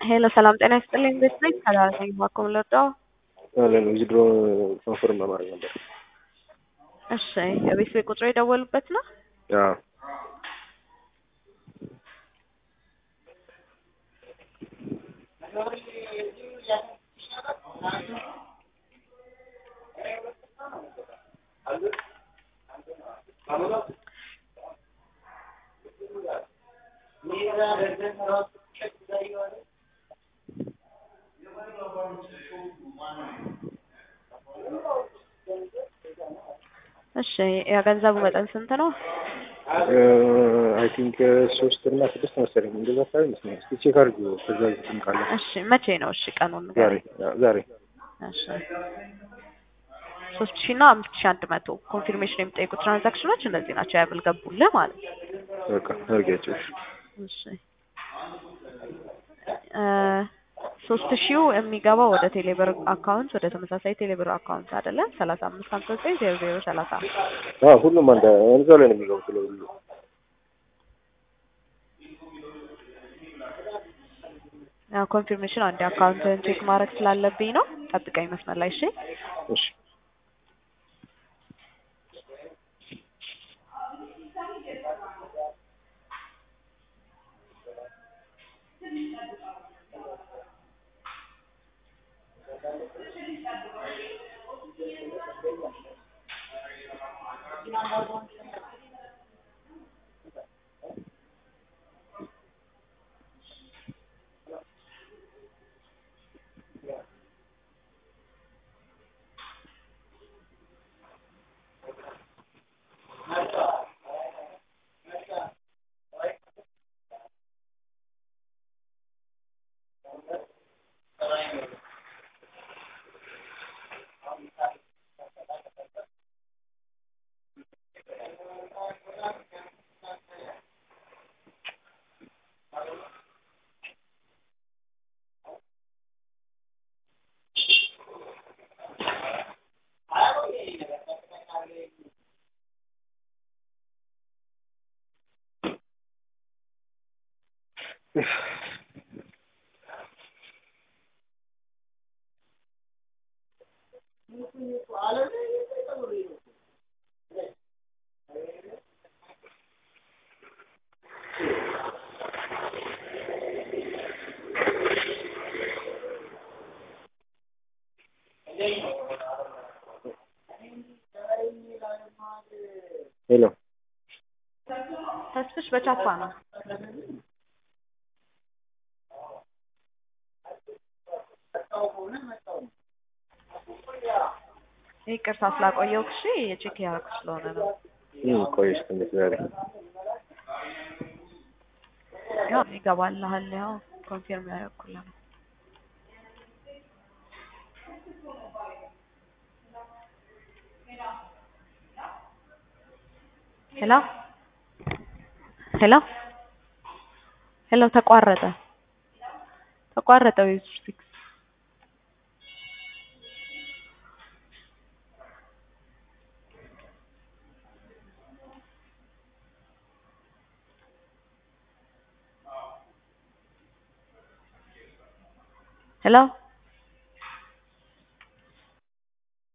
ሄሎ ሰላም ጤና ይስጥልኝ። እንዴት ነኝ? ሰላም ነኝ። እባክዎን ልርዳዎ? አለን ዊዝድሮ ኮንፈርም ለማድረግ ነበር። እሺ የቤት ቤት ቁጥሩ የደወሉበት ነው? አዎ እሺ የገንዘቡ መጠን ስንት ነው? አይ ቲንክ ሶስት እና ስድስት መሰለኝ እንደዛ አካባቢ ይመስለኛል። እስኪ ቼክ አድርጉ ከዛ ዝም ካለ እሺ መቼ ነው? እሺ ቀኑን ዛሬ ንገረኝ። አዎ፣ ዛሬ እሺ ሶስት ሺህ እና አምስት ሺህ አንድ መቶ ኮንፊርሜሽን የሚጠይቁ ትራንዛክሽኖች እነዚህ ናቸው ያልገቡልህ ማለት ነው። በቃ አድርጊያቸው። እሺ እሺ እ ሶስት ሺው የሚገባው ወደ ቴሌብር አካውንት ወደ ተመሳሳይ ቴሌብር አካውንት አይደለም ሰላሳ አምስት ሀምሳ ዘጠኝ ዜሮ ዜሮ ሰላሳ አዎ ሁሉም አንድ እዛው ላይ ነው የሚገቡት ለሁሉ ያው ኮንፊርሜሽን አንድ አካውንትን ቼክ ማድረግ ስላለብኝ ነው። ጠብቀኝ መስመር ላይ እሺ። እሺ ሄሎ ተስፍሽ በቻፓ ነው። ይቅርታ ስላቆየው እሺ የቼክ ያደረኩ ስለሆነ ነው። ምን ቆየሽ ትንሽ ዛሬ ያው ይገባልሃል። ያው ኮንፊርም ያደረኩልህ ነው። ሄሎ ሄሎ ሄሎ ተቋረጠ ተቋረጠ ዌብ ሲክስ ሄሎ